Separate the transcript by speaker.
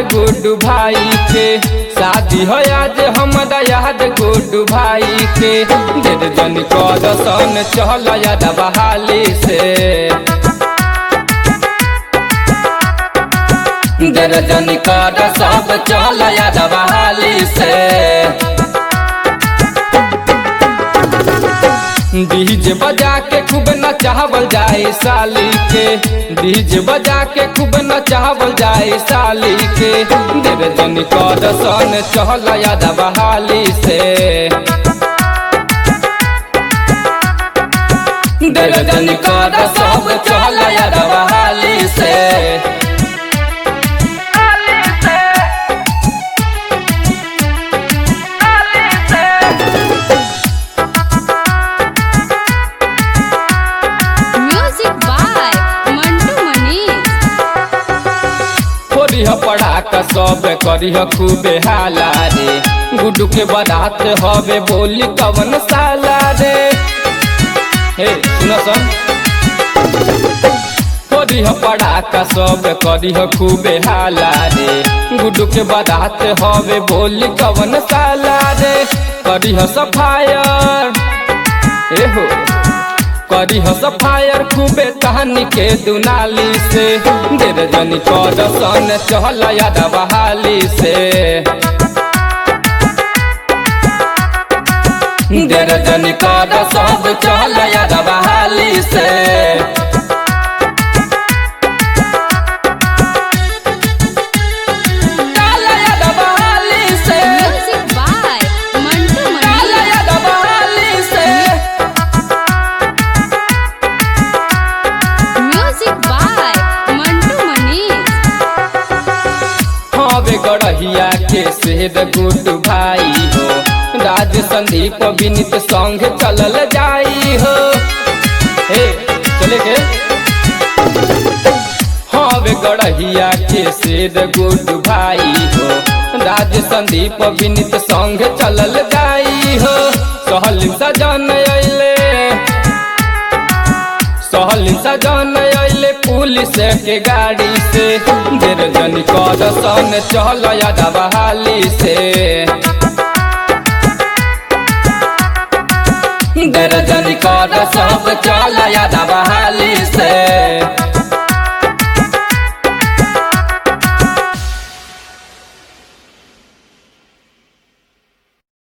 Speaker 1: गुड्डू भाई के शादी हो आज हमरा याद गुड्डू भाई के देर जन कर सन चल याद बहाली से देर जन कर सब चल याद बहाली से डीजे बजा के खूब नचावल जाए साली के डीजे बजा के खूब नचावल जाए साली के देर जन कर सन चहल याद बहाली से देर जन कर सब चहल याद बहाली से
Speaker 2: म्यूजिक बाय मंटू मनीष
Speaker 1: फोड़िह पड़ाका सब करिह खूबे हाला रे गुड्डू के बारात हवे बोली कवन साला रे हे सुन सन फोड़िह पड़ाका सब करिह खूबे हाला रे गुड्डू के बारात हवे बोली कवन साला रे करिह सफायर ए हो करी हो सफायर खूबे तहनी के दुनाली से देर जनी कर सन चहल याद बहाली से देर जनी कर सब चहल याद बहाली से चल याद बहाली से
Speaker 2: म्यूजिक बाय मंटू
Speaker 1: चल
Speaker 2: मनीष
Speaker 1: याद बहाली से
Speaker 2: म्यूजिक बाय मंटू मनीष
Speaker 1: हवे गढ़िया के शेर गुड्डू भाई हो राज संदीप विनीत संग चलल जाई हो हे चले के हवे गढ़िया के शेर गुड्डू भाई हो राज संदीप विनीत संग चलल जाई हो सहल सजन अइले सहल सजन अइले पुलिस के गाड़ी से देर जन कर सन चल याद बहाली से देर जन कर सब चल याद